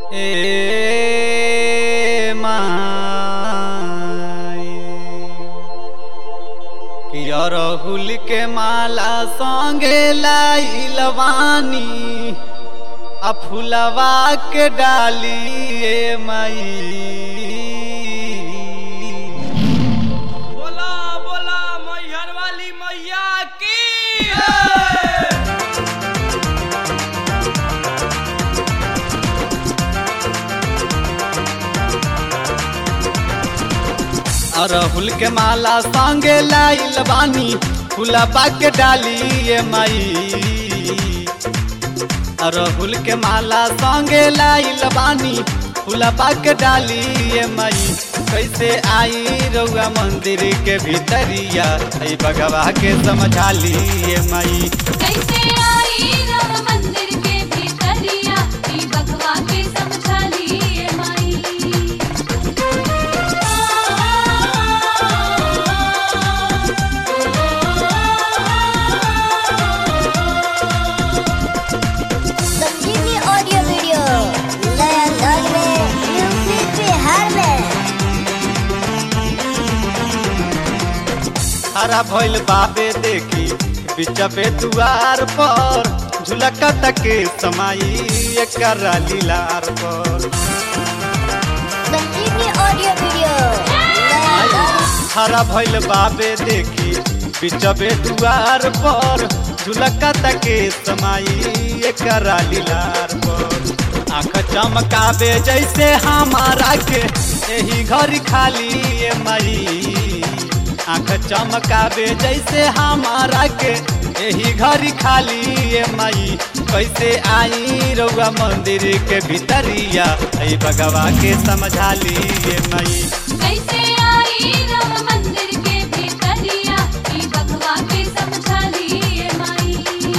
ए माई कि अरहुल के माला संगे लाइलवानी आ फुलवा के डाली ए माई बोला बोला मैहर वाली मैया की अरहुल के माला संगे लाइल बानी फुलवा के डाली ये माई अरहुल के माला संगे लाइल बानी फुलवा के डाली ये माई कैसे आई रउआ मंदिर के भीतरिया ऐ बगवा के समझा ली ये माई कैसे आई राम मंदिर के भीतरिया ई बकवा के समझा लिए माई संजीवनी ऑडियो वीडियो नया अंदाज में यूपी बिहार में हरा भइल बाबे देखी बिचबे दुआर पर झुलका तके समाई एकर लीलार पर संजीवनी ऑडियो वीडियो नया अंदाज हरा भइल बाबे देखी बिचबे दुआर पर झुलका तके समाई एकर लीलार पर आँख चमकावे जैसे हमारा के यही घर खाली ए मई आँख चमकावे जैसे हमारा के यही घर खाली ए मई कैसे आई रउआ मंदिर के भीतरिया ऐ बगवा के समझा ली ए मई कैसे आई राम मंदिर के भीतरिया ई बकवा के समझा लिए माई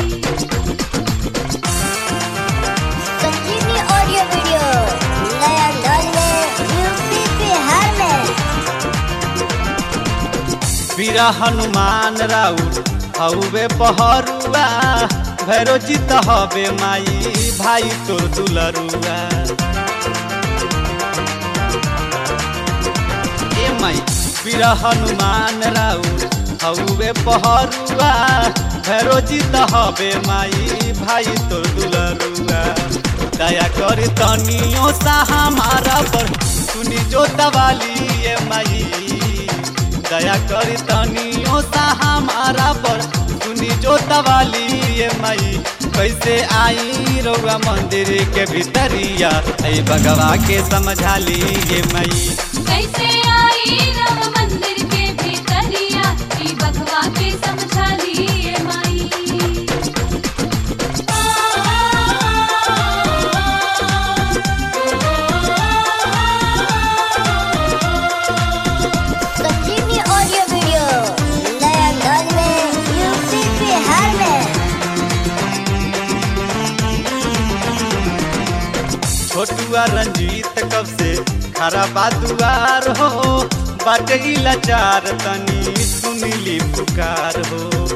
संजीवनी ऑडियो वीडियो नया अंदाज में यूपी बिहार में वीरा हनुमान राउत हउवे पहरुआ भैरो जीत हवे माई भाई तोर दुलरुआ ए माई वीरा हनुमान राउत हउवे पहरुआ भैरो जीत हवे माई भाई तोर दुलरुआ दया कर तनियो सा हमारा पर सुनी जो दवाली ए माई दया करी तनियो सा हमारा पर सुनी जो दवाली ये मई कैसे आई रउआ मंदिर के भीतरिया ऐ बगवा के समझा ली ये मई कैसे आई राम मंदिर के भीतरिया ई बकवा के समझा लिए माई संजीवनी ऑडियो वीडियो नया अंदाज में यूपी बिहार में छोटुआ रंजीत कब से खरा बादुआर हो बाटे ई लाचार तनी सुनीली पुकार हो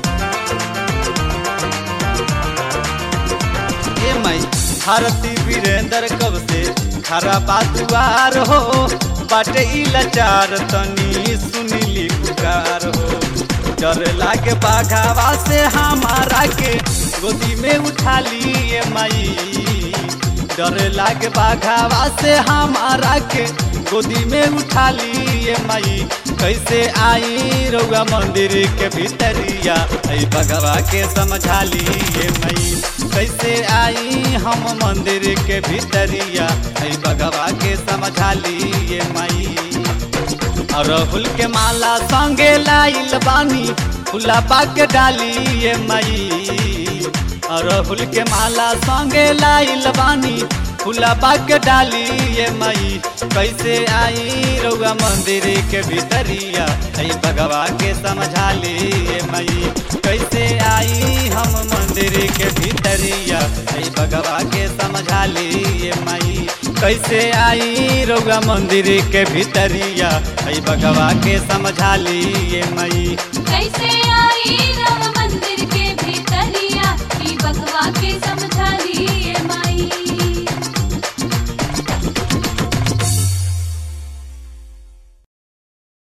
ए माई भारती वीरेंद्र कब से खरा बादुआर हो बाटे ई लाचार तनी सुनीली पुकार हो डर लागे बाघावा से हमारा के गोदी में उठा लिए माई डर लागे बाघावा से हमारा के गोदी में उठा लिए माई कैसे आई रउआ मंदिर के भीतरिया ऐ बगवा के समझा लिए मई कैसे आई हम मंदिर के भीतरिया ऐ बगवा के समझा लिए मई अरहुल के माला संगे लाइल बानी फुला पाक डाली ये मई अरहुल के माला संगे लाइल बानी फुला पाक डाली ये मई कैसे आई रउआ मंदिर के भीतरिया ऐ बगवा के समझा ली ये मई कैसे आई हम मंदिर के भीतरिया ऐ बगवा के समझा ली ये मई कैसे आई रउआ मंदिर के भीतरिया ऐ बगवा के समझा ली ये मई कैसे आई